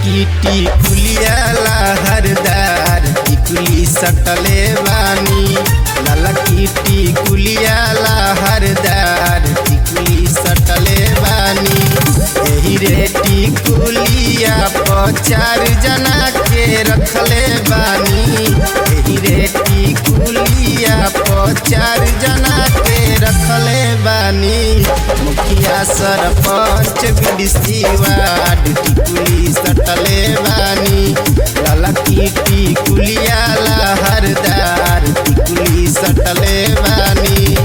ललकीटी कुलियाला हरदार टिकुली सटले बानी ललकीटी कुलियाला हरदार टिकुली सटले बानी एही रे टिकुलिया पर चार जना के रखले बानी एही रे टिकुलिया पर चार जना के रखले बानी मुखिया सरपंच बीडीसी वार्ड टिकुली सटले बानी ललकी टिकुलिया लहरदार टिकुली सटले बानी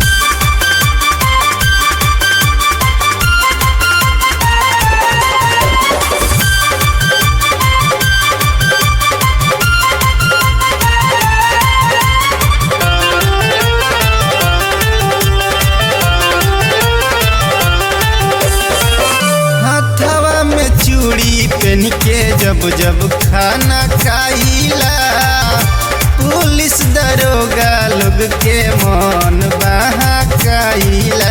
हथवा में चूड़ी पहन के जब जब खाना खाइला पुलिस दरोगा लोग के मन बहकाइला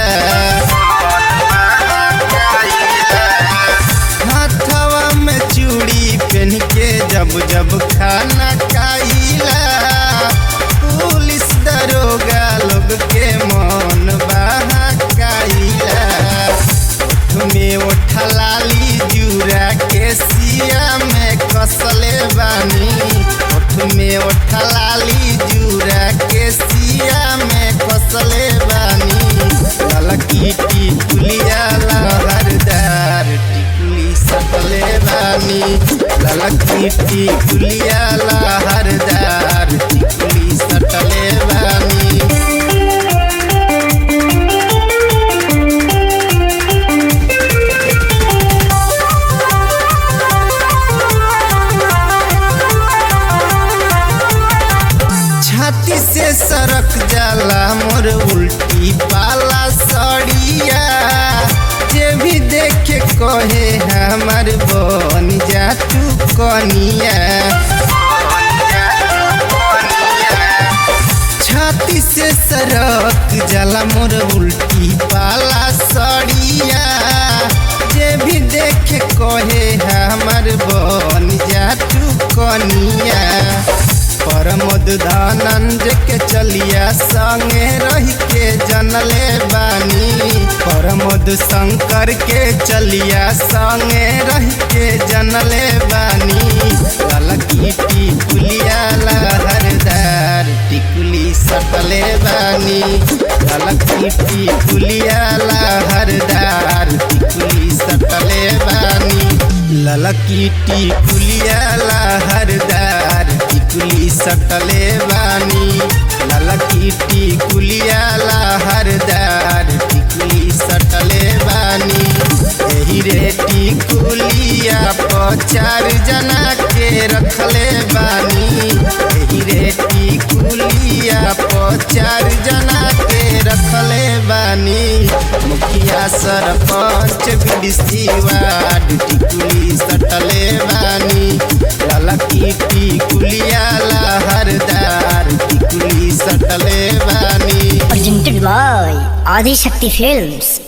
हथवा में चूड़ी पहन के जब जब खाना खाइला पुलिस दरोगा लोग के मन बहकाइला में उठलाली जूरा के सिया में कसले बानी ओठ में उठलाली जूरा के सिया में कसले बानी ललकी टिकुलिया लहरदार टिकुली सकले बानी ललकी टिकुलिया लहरदार टिकुली सटले बानी छाती से सरक जाला मोर उल्टी पाला सड़िया जे भी देखे कहे हमार बन जा तू कनिया छाती से सरक जाला मोर उल्टी पाला सड़िया जे भी देखे कहे हमार बन जा तू कनिया परमद दानंद के चलिया संगे रह के जनले बानी परमद शंकर के चलिया संगे रह के जनले बानी ललकी टिकुलिया लहरदार टिकुली सटले बानी ललकी टिकुलिया लहरदार टिकुली सटले बानी ललकी टिकुलिया लहरदार टिकुली सटले बानी ललकी टिकुलिया लहरदार टिकुली सटले बानी एही रे टिकुलिया पर चार जना के रखले बानी एही रे टिकुलिया पर चार जना के रखले बानी मुखिया सरपंच बीडीसी वार्ड टिकुली सटले बानी ललकी टिकुलिया लहरदार टिकुली सटले बानी presented by Adi Shakti Films.